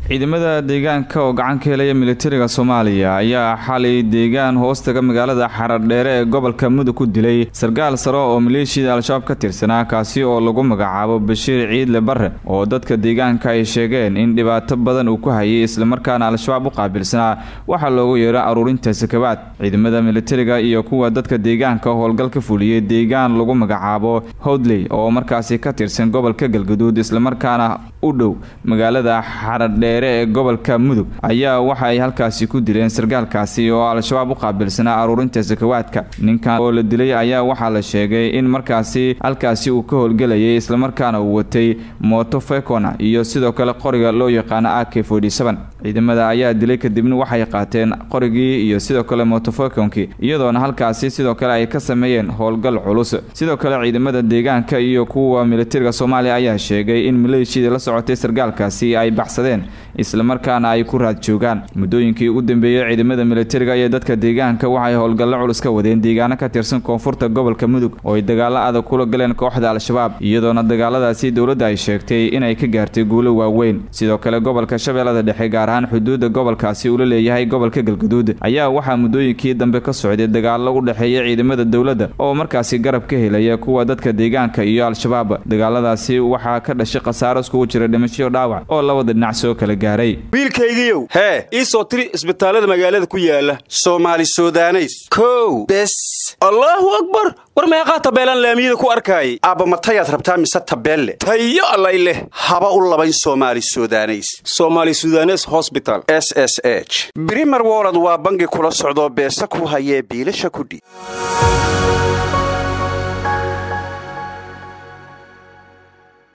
ciidamada deegaanka oo gacan ka helaya militariga soomaaliya ayaa xalay deegaan hoostaga magaalada xaradheere ee gobolka mudug ku dilay sarkaal sare oo maleeshiyada al-shabaab ka tirsanaa kaasi oo lagu magacaabo bashiir ciidle barre oo dadka deegaanka ay sheegeen in dhibaato badan uu ku hayay islamarkaana al-shabaab u qaabilsanaa waxaa loogu yeero aruurinta sakabaad ciidamada militariga iyo kuwa dadka deegaanka howlgal ka fuliyey deegaan lagu magacaabo howdley oo markaasi ka tirsan gobolka galgaduud islamarkaana u dhow magaalada xaradheere ee gobolka mudug ayaa waxa ay halkaasi ku dileen sarkaalkaasi oo al-shabaab u qaabilsanaa aruurinta sakawaadka ninkan oo la dilay ayaa waxaa la sheegay in markaasi halkaasi uu ka howlgelayay islamarkaana uu watay mooto fekona iyo sidoo kale qoriga loo yaqaano a k ciidamada ayaa dilay kadibna waxay qaateen qorigii iyo sidoo kale motofekonkii iyadoona halkaasi sidoo kale ay ka sameeyeen howlgal culus sidoo kale ciidamada deegaanka iyo kuwa militariga soomaaliya ayaa sheegay in maleeshiyada la socotay sarkaalkaasi ay baxsadeen islamarkaana ay ku raad joogaan muddooyinkii ugu dambeeyey ciidamada militariga iyo dadka deegaanka waxay howlgallo culus ka wadeen deegaano ka tirsan koonfurta gobolka mudug oo ay dagaalo adag kula galeen kooxda al-shabaab iyadoona dagaaladaasi dowladda ay sheegtay inay ka gaartay guulo waaweyn sidoo kale gobolka shabeellada dhexe gaar ahaan xuduudda gobolkaasi uu la leeyahay gobolka galgaduud ayaa waxaa muddooyinkii dambe ka socday dagaallo u dhexeeya ciidamada dowladda oo markaasi garab ka helaya kuwa dadka deegaanka iyo al-shabaab dagaaladaasi waxaa ka dhashay khasaaro iskugu jira dhimasho dhaawac oo labada dhinac soo kala gaaray wiilkaygiiow hee ii soo tiri isbitaallada magaalada ku yaala soomaali sudaneys kow bes allaahu akbar war meeqaa tabeelaan laamiyada ku arkaayay aabba matayaad rabtaa mise tabeelle tayo allay leh haba u labayn soomaali sudaneys somaali sudanes hosbital s s h brimer wolod waa bangi kula socdoo beesa ku hayee biilasha kudhiib